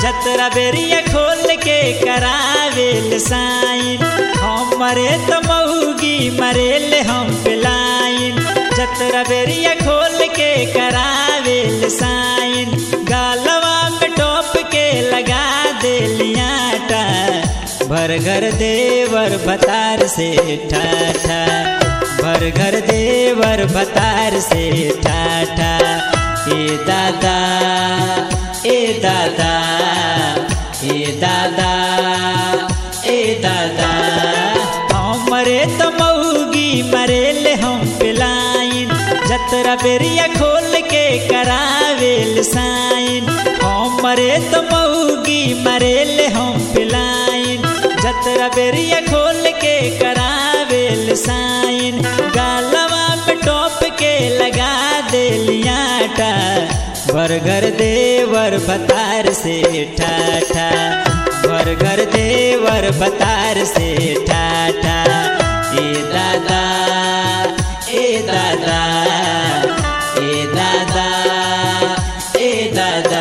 छतरा बेरिया खोल के करावेल साइन हमरे तो मऊगी मरेल हम पिलाइन छतरा बेरिया खोल के करावेल साइन गालवा में टोप के लगा देलियाटा भर घर देवर भतार से ठाठा भर घर देवर भतार से ठाठा ए दादा ए दादा ए दादा ए दादा हमरे तो मऊगी मरेल हम पिलाइन जतरा बेरिया खोल के करावेल साइन हमरे तो मऊगी मरेल हम पिलाइन जतरा बेरिया खोल के करावेल साइन गालवा में टोप के लगा देलियाटा बरगर देवर भतार से ठाठा बरगर देवर भतार से ठाठा ए दादा ए दादा ए दादा ए दादा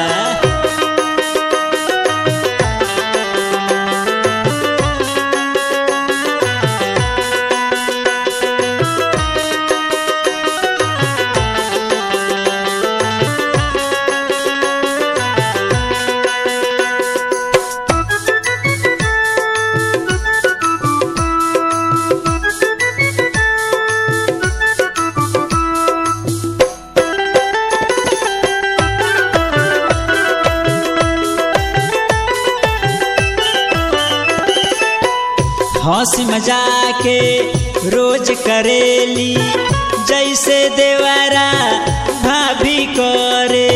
हंसी मजाके रोज करेली जैसे देवारा भाभी करे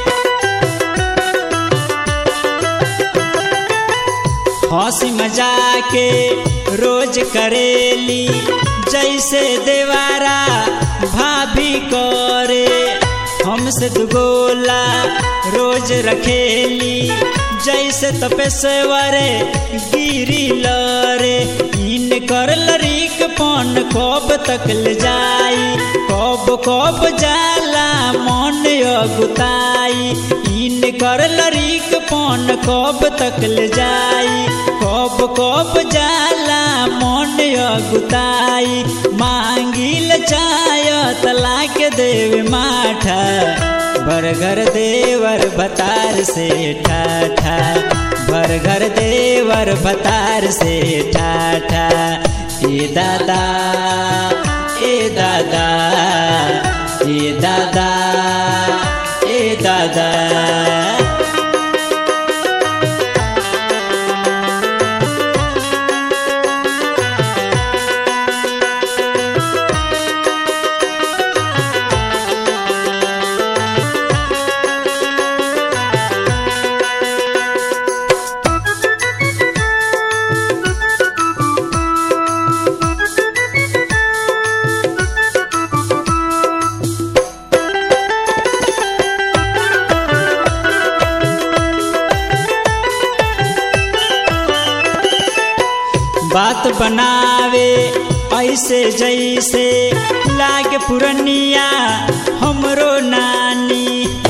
हंसी मजाके रोज करेली जैसे देवारा भाभी करे हमसे दुगोला रोज रखेली जैसे तपेश्वरे गिरी लरे इन कर लरीक पन कब तक ले जाई कब कब जाला मन अगुताई इन कर लरीक पन कब तक ले जाई कब कब जाला मन अगुताई मांगिल चाय तलाक देव माठा बरगर देवर भतार से ठाठा बरगर देवर भतार से ठाठा ए दादा ए दादा ए दादा ए दादा बात बनावे ऐसे जैसे लागे पुरनिया हमरो नानी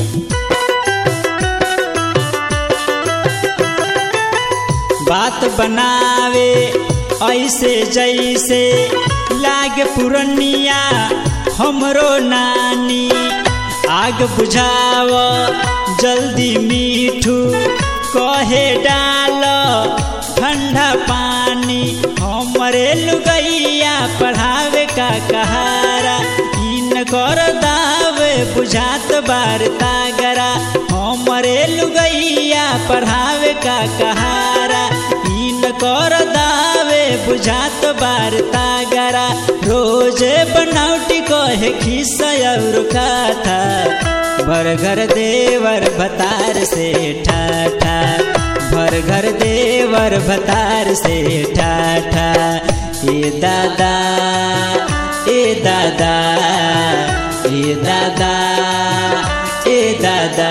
बात बनावे ऐसे जैसे लागे पुरनिया हमरो नानी आग बुझाव जल्दी मीठू कहे डाल ठंडा पानी हमरे लुगैया पढ़ावे का कहारा इन कर दावे बुझात बार तागरा हमरे लुगैया पढ़ावे का कहारा इन कर दावे बुझात बार तागरा रोज बनौटी कहे खिस्सा और कथा बरगर देवर भतार से ठाठा भर घर देवर भतार से ठाठा ए दादा ए दादा ए दादा ए दादा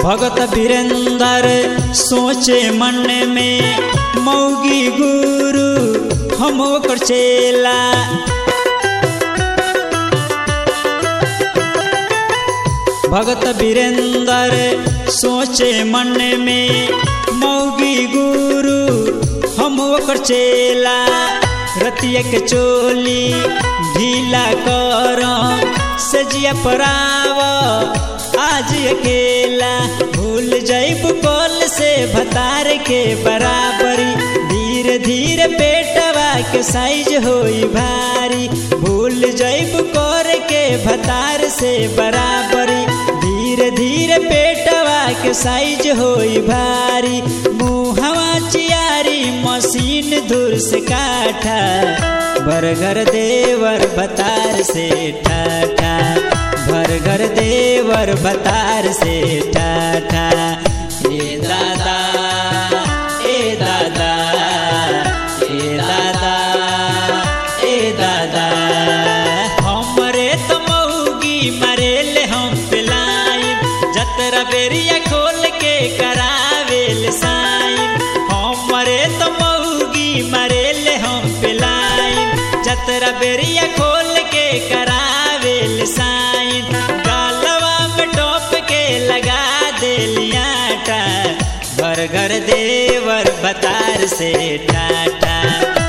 भगत वीरेंद्र सोचे मन में मौगी गुरु हम ओकर चेला भगत वीरेंद्र सोचे मन में मौगी गुरु हम ओकर चेला रतिया के चोली ढीला कर सजिया पराव आज अकेला भूल जाइब कॉल से भतार के बराबरी धीरे धीरे पेटवा के साइज होई भारी भूल जाइब कर के भतार से बराबरी धीरे धीरे पेटवा के साइज होई भारी मुहवा चियारी मशीन दूर से काठा बरगर देवर बतार से ठाठा बरगर देवर बतार से ठाठा ए दादा ए दादा ए दादा ए दादा हमरे तो मऊगी मरेले हम पिलाई जतरा बेरिया खोल के करावेल साइन हमरे तो मऊगी मरेले हम पिलाई जतरा बेरिया खोल के करावेल साइन गालवा में टोप के लगा देलियाटा बरगर देवर बतार से टाटा